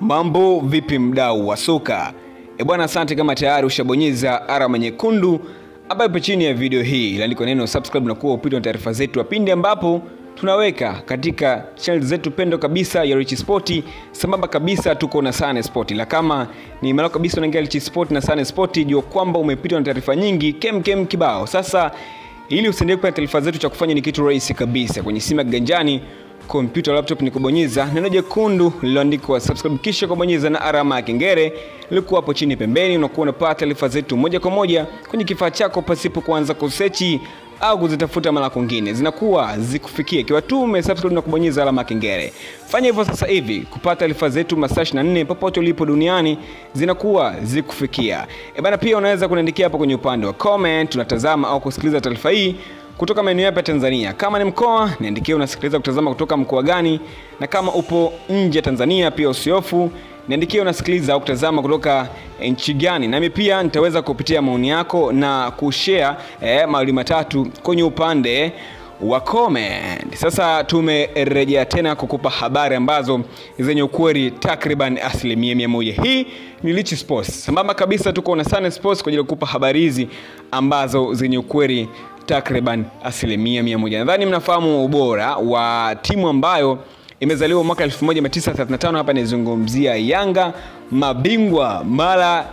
Mambo vipi mdau wa soka? E bwana, asante kama tayari ushabonyeza alama nyekundu ambayo ipo chini ya video hii iliandikwa neno subscribe na kuwa upitwa na taarifa zetu ya pindi ambapo tunaweka katika channel zetu pendo kabisa ya Rich Sport sambamba kabisa tuko na Sane Sport. La kama ni mara kabisa unaingia Rich Sport na Sane Sport, jua kwamba umepitwa na taarifa nyingi kem kem kibao. Sasa ili usiendelee kupata taarifa zetu, cha kufanya ni kitu rahisi kabisa, kwenye simu ya kiganjani kompyuta laptop ni kubonyeza neno jekundu lililoandikwa subscribe kisha kubonyeza na alama ya kengele ilikuwa hapo chini pembeni unakuwa unapata taarifa zetu moja kwa moja kwenye kifaa chako pasipo kuanza kusechi au kuzitafuta mara kwingine zinakuwa zikufikia ikiwa tu umesubscribe na kubonyeza alama ya kengele fanya hivyo sasa hivi kupata taarifa zetu masaa 24 popote ulipo duniani zinakuwa zikufikia e bana pia unaweza kuniandikia hapo kwenye upande wa comment unatazama au kusikiliza taarifa hii kutoka maeneo yapi ya Tanzania. Kama ni mkoa, niandikie unasikiliza kutazama kutoka mkoa gani, na kama upo nje ya Tanzania pia usiofu niandikie unasikiliza au kutazama kutoka nchi gani, nami pia nitaweza kupitia maoni yako na kushare eh, mawili matatu kwenye upande wa comment. Sasa tumerejea tena kukupa habari ambazo zenye ukweli takriban asilimia mia moja. Hii ni Rich Sports, sambamba kabisa tuko na Sun Sports kwa ajili ya kukupa habari hizi ambazo zenye ukweli takriban asilimia mia moja. Nadhani mnafahamu ubora wa timu ambayo imezaliwa mwaka 1935 hapa nizungumzia Yanga, mabingwa mara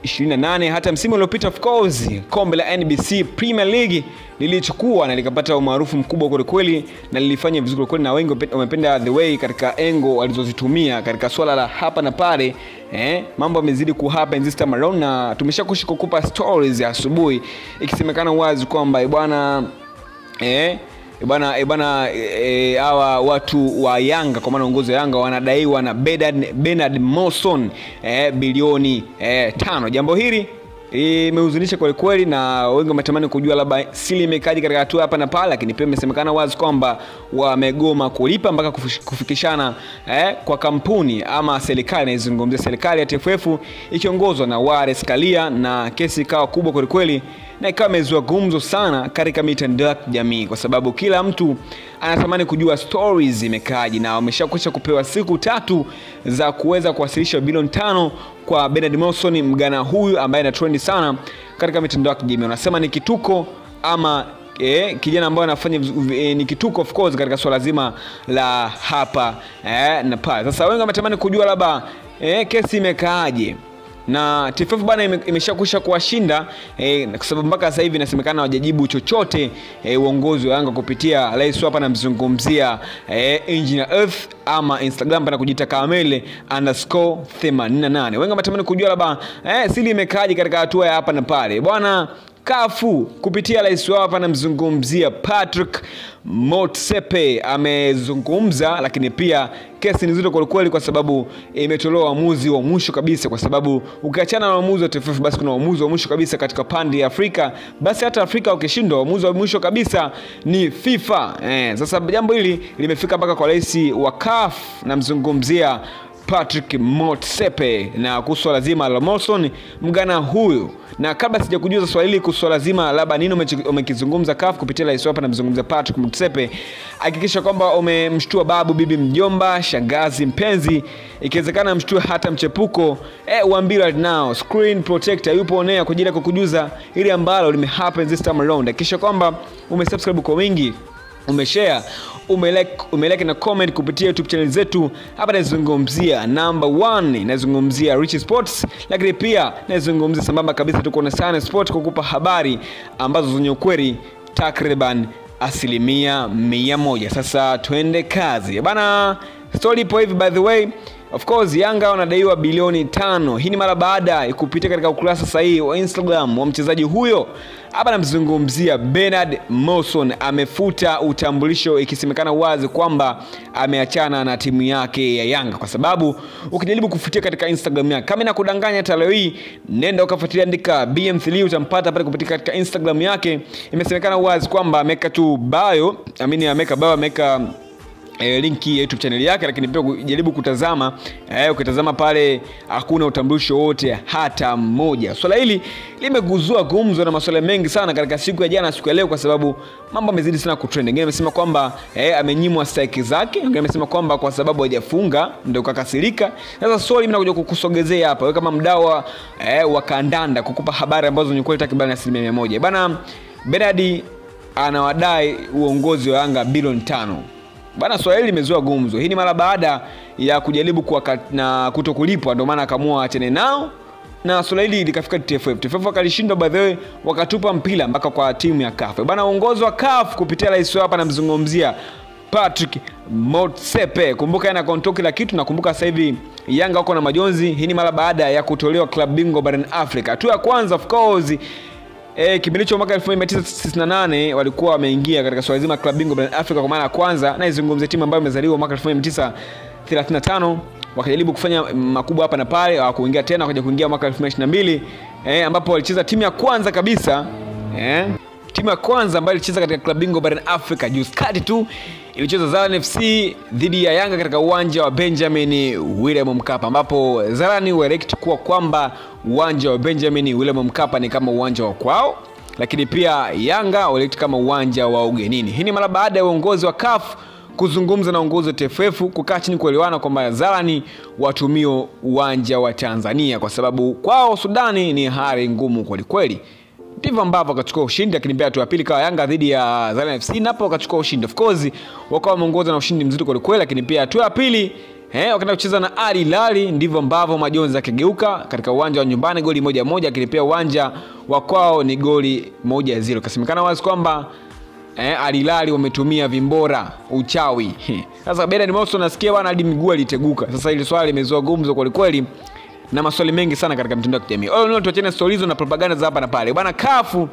28 hata msimu uliopita of course kombe la NBC Premier League lilichukua na likapata umaarufu mkubwa kwelikweli na lilifanya vizuri kwelikweli na wengi wamependa the way katika engo walizozitumia katika swala la hapa na pale eh, mambo yamezidi kuhappen this time around na tumeshakushi kukupa stories ya asubuhi ikisemekana wazi kwamba bwana eh, bwana e bwana hawa e, watu wa Yanga kwa maana uongozi wa Yanga wanadaiwa na Bernard, Bernard Morrison e, bilioni e, tano. Jambo hili imehuzunisha kweli kweli, na wengi wametamani kujua labda siri imekaji katika hatua hapa na pale, lakini pia imesemekana wazi kwamba wamegoma kulipa mpaka kufikishana eh, kwa kampuni ama serikali, naizungumzia serikali ya TFF ikiongozwa na Wallace Karia, na kesi ikawa kubwa kweli kweli na ikawa imezua gumzo sana katika mitandao ya kijamii kwa sababu kila mtu anatamani kujua stories imekaji, na wameshakwisha kupewa siku tatu za kuweza kuwasilisha bilioni tano kwa Bernard Morrison, mgana huyu ambaye ana trendi sana katika mitandao ya kijamii. Wanasema ni kituko ama eh, kijana ambaye anafanya eh, ni kituko of course katika swala zima la hapa eh, na pale. Sasa wengi wametamani kujua labda eh, kesi imekaaje na TFF bana imeshakwisha kuwashinda eh, kwa sababu mpaka sasa hivi inasemekana hawajajibu chochote eh, uongozi wa Yanga kupitia rais hapa namzungumzia eh, Engineer Earth ama Instagram pana kujiita Kamele underscore 88. Wengi wametamani kujua labda eh, siri imekaaje katika hatua ya hapa na pale bwana kafu kupitia rais wao hapa anamzungumzia Patrick Motsepe amezungumza, lakini pia kesi ni nzito kwelikweli, kwa sababu imetolewa uamuzi wa mwisho kabisa, kwa sababu ukiachana na uamuzi wa TFF, basi kuna uamuzi wa mwisho kabisa katika pande ya Afrika, basi hata Afrika ukishindwa, uamuzi wa mwisho kabisa ni FIFA. Eh, sasa jambo hili limefika mpaka kwa rais wa CAF, namzungumzia Patrick Motsepe na kuhusu swala zima la Morrison mgana huyu. Na kabla sija kujuza swali hili kuhusu swala zima labda nini umekizungumza CAF kupitia rais hapa, namzungumza Patrick Motsepe, hakikisha kwamba umemshtua babu, bibi, mjomba, shangazi, mpenzi, ikiwezekana mshtue hata mchepuko. Eh, uambie right now screen protector yupo onea kwa ajili ya kukujuza ili ambalo limehappen this time around. Hakikisha kwamba umesubscribe kwa wingi umeshare umelike, umelike na comment kupitia YouTube channel zetu. Hapa nazungumzia number one, nazungumzia Rich Sports, lakini pia nazungumzia sambamba kabisa, tuko na Sana Sport kukupa habari ambazo zenye ukweli takriban asilimia mia moja. Sasa twende kazi bana, story ipo hivi by the way Of course Yanga wanadaiwa bilioni tano. Hii ni mara baada ya kupitia katika ukurasa sahihi wa Instagram wa mchezaji huyo. Hapa namzungumzia Bernard Morrison, amefuta utambulisho, ikisemekana wazi kwamba ameachana na timu yake ya Yanga, kwa sababu ukijaribu kufutia katika Instagram yake, kama inakudanganya hata leo hii, nenda ukafuatilia, andika BM3 utampata pale kupitia katika Instagram yake. Imesemekana wazi kwamba ameweka tu bio, amini ameweka bio, ameweka E, linki ya YouTube channel yake, lakini pia jaribu kutazama e, ukitazama pale hakuna utambulisho wote hata mmoja. Swala hili limeguzua gumzo na masuala mengi sana katika siku ya jana, siku ya leo, kwa sababu mambo yamezidi sana kutrend. Wengine amesema kwamba e, amenyimwa strike zake, wengine amesema kwamba kwa sababu hajafunga ndio kakasirika. Sasa swali mimi nakuja kukusogezea hapa, wewe kama mdau wa, e, wa kandanda, kukupa habari ambazo ni kweli takriban asilimia mia moja bana. Bernard anawadai uongozi wa Yanga bilioni tano bana. Swala hili limezua gumzo. Hii ni mara baada ya kujaribu kuwa na kuto kulipwa, ndio maana akaamua achane nao na swala hili likafika TFF. TFF wakalishindwa, by the way, wakatupa mpira mpaka kwa timu ya CAF bana. Uongozi wa CAF kupitia rais hapa namzungumzia Patrick Motsepe. Kumbuka yana control kila kitu, nakumbuka sasa hivi Yanga wako na majonzi. Hii ni mara baada ya kutolewa klabu bingwa barani Afrika. Hatua ya kwanza of course E, kipindi cha mwaka 1998 walikuwa wameingia katika swala zima klabu bingwa barani Afrika kwa mara ya kwanza, na izungumzie timu ambayo imezaliwa mwaka 1935 wakajaribu kufanya makubwa hapa na pale, hawakuingia tena, wakaja kuingia mwaka 2022 eh, ambapo walicheza timu ya kwanza kabisa eh, timu ya kwanza ambayo ilicheza katika klabu bingwa barani Afrika juzi kati tu ilicheza Zalan FC dhidi ya Yanga katika uwanja wa Benjamin William Mkapa, ambapo Zalan waelekti kuwa kwamba uwanja wa Benjamin William Mkapa ni kama uwanja wa kwao, lakini pia Yanga waelekti kama uwanja wa ugenini. Hii ni mara baada ya uongozi wa CAF kuzungumza na uongozi wa TFF kukaa chini kuelewana kwamba Zarani watumio uwanja wa Tanzania kwa sababu kwao Sudani ni hali ngumu kwelikweli. Ndivyo ambavyo wakachukua ushindi, lakini pia hatua ya pili kawa Yanga dhidi ya Zalan FC, napo wakachukua ushindi. Of course wakawa wameongoza na ushindi mzito kwelikweli, lakini pia hatua ya pili Eh, wakaenda kucheza na Al Hilal, ndivyo ambavyo majonzi yakigeuka katika uwanja wa nyumbani goli moja moja, lakini pia uwanja wa kwao ni goli moja zero. Kasemekana wazi kwamba eh, Al Hilal wametumia vimbora uchawi. Sasa Bernard Morrison nasikia bwana hadi miguu aliteguka. Sasa hili swali limezua gumzo kweli kweli na maswali mengi sana katika mitandao ya kijamii. All in all, tuachane stori hizo na propaganda za hapa na pale. Bwana kafu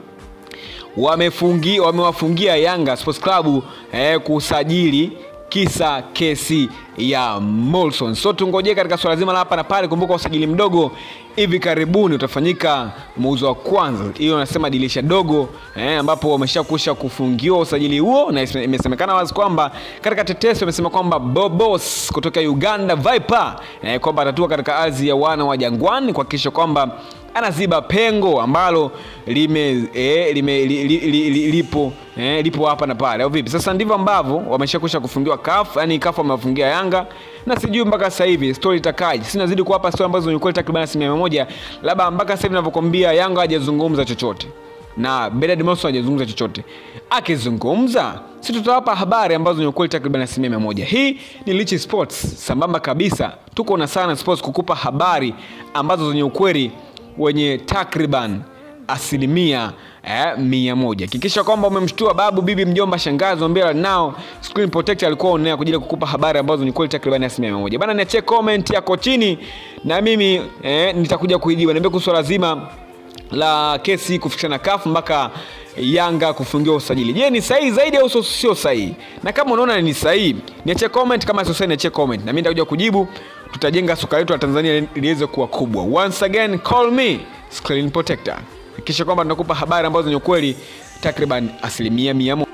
wamefungi wamewafungia Yanga Sports Club eh, kusajili kisa kesi ya Molson. So tungojee katika swala zima la hapa na pale. Kumbuka usajili mdogo hivi karibuni utafanyika muuzo wa kwanza, hiyo nasema dirisha dogo eh, ambapo wameshakusha kufungiwa usajili huo, na imesemekana wazi kwamba katika tetesi wamesema kwamba Bobos kutoka Uganda Viper eh, kwamba atatua katika ardhi ya wana wa Jangwani kuhakikisha kwamba anaziba pengo ambalo lime, eh, lime li, li, li, li, lipo eh, lipo hapa na pale au vipi? Sasa ndivyo ambavyo wameshakusha kufungiwa CAF, yani CAF wamewafungia Yanga na sijui mpaka sasa hivi story itakaje. Sina zidi kuwapa story ambazo ni kweli takriban asilimia moja, labda mpaka sasa hivi ninavyokuambia Yanga hajazungumza chochote na Bernard Morrison hajazungumza chochote. Akizungumza si tutawapa habari ambazo ni ukweli takriban asilimia moja. Hii ni Lichi Sports, sambamba kabisa, tuko na Sana Sports kukupa habari ambazo zenye ukweli wenye takriban asilimia eh, mia moja. Hakikisha kwamba umemshtua babu, bibi, mjomba, shangazi, ombea nao screen protector alikuwa onea kwa ajili ya kukupa habari ambazo ni kweli takriban asilimia mia moja. Bana, niachie comment yako chini na mimi eh, nitakuja kuijibu. Niambie kuhusu swala zima la kesi kufikishana kafu mpaka Yanga kufungiwa usajili. Je, ni sahihi zaidi au sio sahihi? Na kama unaona ni sahihi, niachie comment. Kama sio sahihi, niachie comment na mimi nitakuja kujibu. Tutajenga soka letu la Tanzania liweze kuwa kubwa. Once again, call me screen protector. Hakikisha kwamba tunakupa habari ambazo ni ukweli takriban asilimia mia moja.